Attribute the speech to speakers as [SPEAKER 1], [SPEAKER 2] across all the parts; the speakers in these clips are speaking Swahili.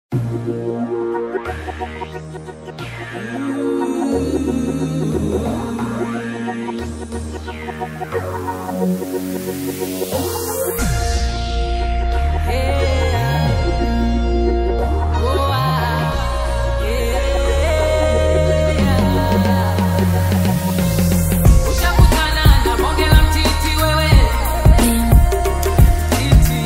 [SPEAKER 1] Ushakutana na bonge la mtiti wewe Titi,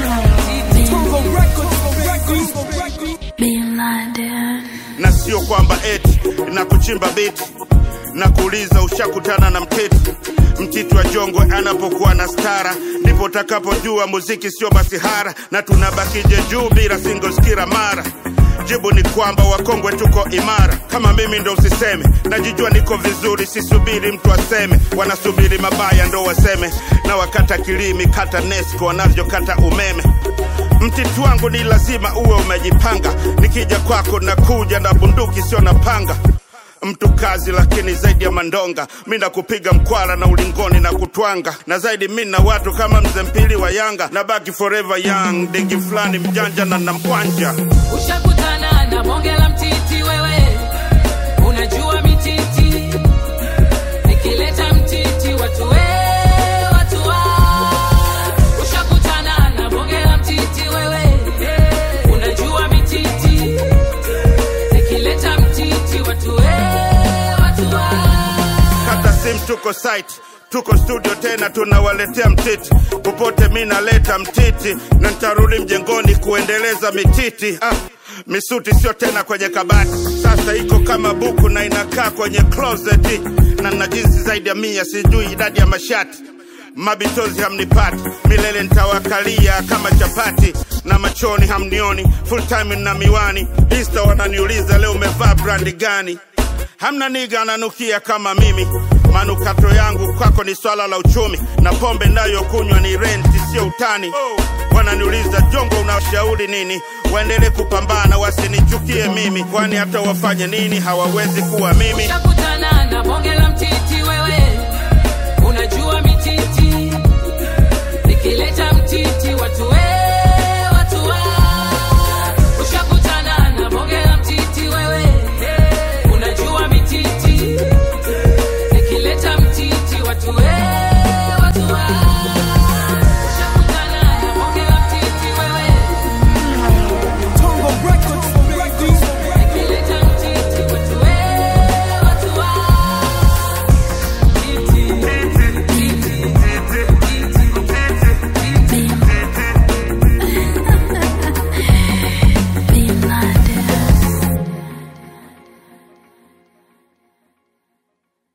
[SPEAKER 1] titi.
[SPEAKER 2] Bin Laden.
[SPEAKER 3] na sio kwamba eti na kuchimba biti na kuuliza ushakutana na mtiti mtiti wa jongwe anapokuwa na stara ndipo utakapojua muziki sio masihara na tunabakije juu bila singoskira mara jibu ni kwamba wakongwe tuko imara kama mimi ndo usiseme najijua niko vizuri sisubiri mtu aseme wanasubiri mabaya ndo waseme na wakata kilimi kata nesco wanavyokata umeme mtiti wangu ni lazima uwe umejipanga nikija kwako nakuja na bunduki sio na panga mtu kazi lakini zaidi ya mandonga mi nakupiga mkwara na ulingoni na kutwanga na zaidi mi na watu kama mzee mpili wa yanga na baki forever young digi fulani mjanja na namkwanja
[SPEAKER 1] Ushakutana na bonge la mtiti wewe Unajua mititi Nikileta mtiti watu we watu wa Ushakutana na bonge la mtiti wewe Unajua mititi Nikileta mtiti watu we watu wa
[SPEAKER 3] kata sim tuko site tuko studio tena tunawaletea mtiti popote mi naleta mtiti na nitarudi mjengoni kuendeleza mititi ah, misuti sio tena kwenye kabati sasa iko kama buku na inakaa kwenye closet na na jinsi zaidi ya mia sijui idadi ya mashati mabitozi hamnipati milele ntawakalia kama chapati na machoni hamnioni full time na miwani insta wananiuliza leo umevaa brandi gani hamna niga ananukia kama mimi manukato yangu kwako ni swala la uchumi na pombe nayokunywa ni renti sio utani wananiuliza jongo unashauri nini waendelee kupambana wasinichukie mimi kwani hata wafanye nini hawawezi kuwa mimi
[SPEAKER 1] Ushakutana na bonge la mtiti wewe Unajua mititi Nikileta mtiti watu we